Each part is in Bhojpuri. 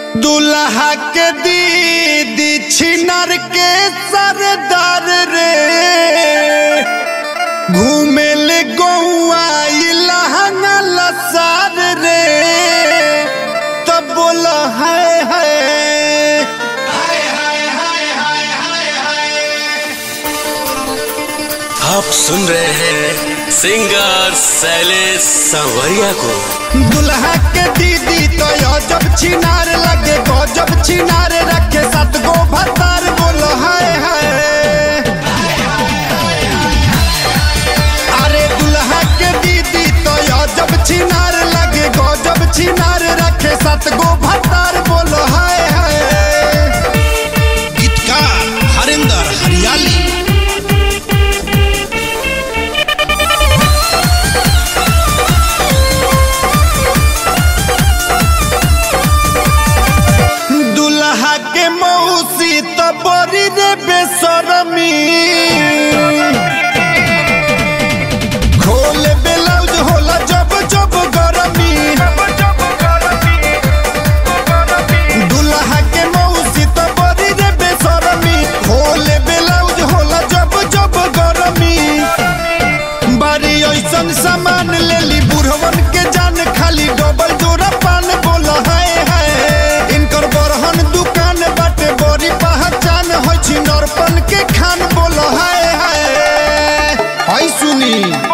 दुल्हा के दीदी छिनर के सरदार रे घूमे ले गौआ ई लहंगा लसार रे तब बोल है है आप सुन रहे हैं सिंगर शैलेश सांवरिया को दुल्हा के दीदी तो अजब छिनार लगे गजब छिनार रखे सात गो भतार बोल है है अरे दुल्हा के दीदी तो अजब छिनार लगे गजब छिनार रखे सात गो भतार बोल है है गीतकार हरिंदर हरियाली दुल्हा के मौसी तो बड़ी रे बेसरमी खोल ब्लाउज होला जब जब गरमी दुल्हा के मौसी तो बड़ी रे बेसरमी खोल ब्लाउज होला जब जब गरमी बारी ऐसन सामान लेली बुढ़वन के जान खाली डबल जोड़ा पान बोल है है इनकर बरहन दुकान बाटे बड़ी पहचान होइ छी नरपन के खान बोल है है हई सुनी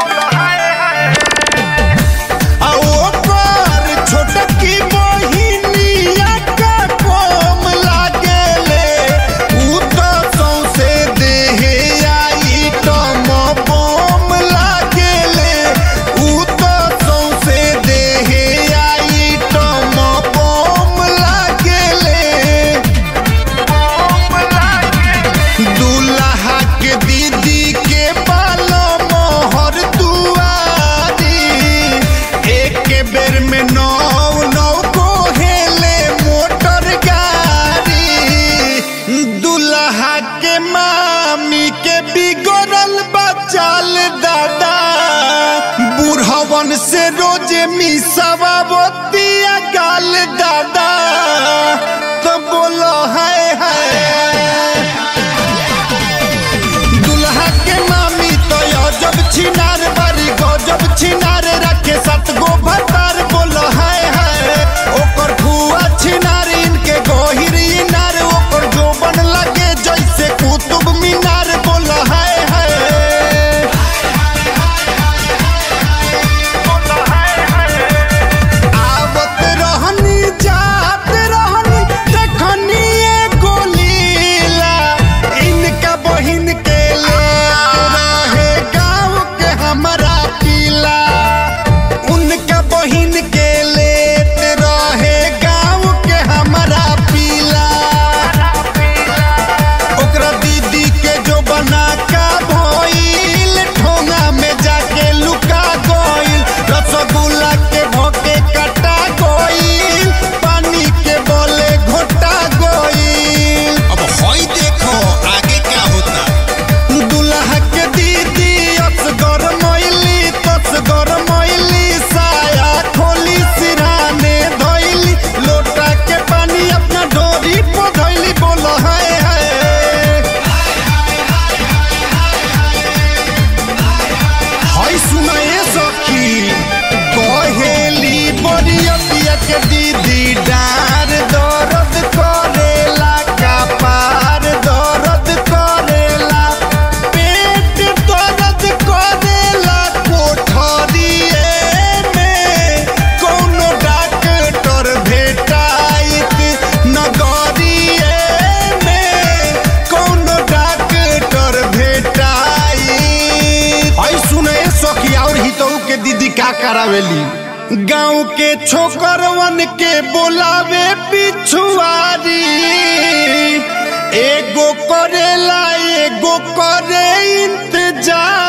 आ ओकर छोटकी बहिनिया का कोम लागेले उ तो सौंसे देहे आई टम बम लागेले उ तो सौंसे देहे आई टम बम लागेले दूल्हा के दीदी के बालो मोहर दुआरी एक बेर में नौ नौ को हेले मोटर गाड़ी दूल्हा के मामी के बिगड़ल बचाल दादा बुढ़वन से रोज मिसवा बतिया गाल दादा तो बोलो है है दुल्हा के मामी तो अजब छिनार बारी गजब छिनार रखे सात गो भतार बोल है है ओकर फुआ छिनार इनके गोहिर इनार ओकर जोबन लगे जैसे कुतुब मीनार बोल है है आवत रहनी जात रहनी देखनी एगो लीला इनका बहिन के ले रहे गाँव के हमारा पीला उनका बहिन के लेत रहे गाँव के हमारा पीला ओकरा दीदी के जो बना का भइल ठोंगा में जाके लुका गइल रसगुल्ला के भोके कटा गइल पानी के बोले घोटा गइल अब हई देखो आगे क्या होता दुल्हा के दीदी असगर मैली तसगर मैली साया खोली सिराने धइली लोटा के पानी अपना डोरी पधइली बोल है है हई सुनाए सखी कहेली बरियतिया के दीदी डार दर्द करेला का पार दर्द करेला पेट दर्द करेला कोठरिए में कोनो डॉक्टर भेटाइत नगरिए में कोनो डॉक्टर भेटाइत आई सुने सखी और हितऊ के दीदी का करावेली गांव के छोकरवन के बोलावे पिछुआरी एगो करेला एगो करे इंतजार